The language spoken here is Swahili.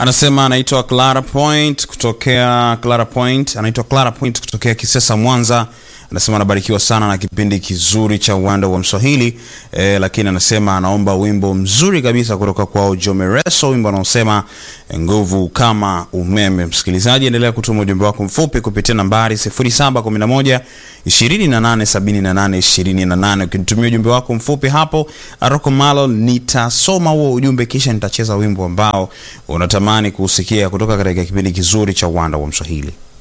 Anasema anaitwa Clara Point kutokea Clara Point, anaitwa Clara Point kutokea Kisesa, Mwanza. Anasema anabarikiwa sana na kipindi kizuri cha uwanda wa Mswahili eh, lakini anasema anaomba wimbo mzuri kabisa kutoka kwao Jomereso, wimbo anaosema nguvu kama umeme. Msikilizaji, endelea kutuma ujumbe wako mfupi kupitia nambari 0711 2878 28. Ukinitumia ujumbe wako mfupi hapo Aroko Malo, nitasoma huo ujumbe kisha nitacheza wimbo ambao unatamani kuusikia kutoka katika kipindi kizuri cha uwanda wa Mswahili.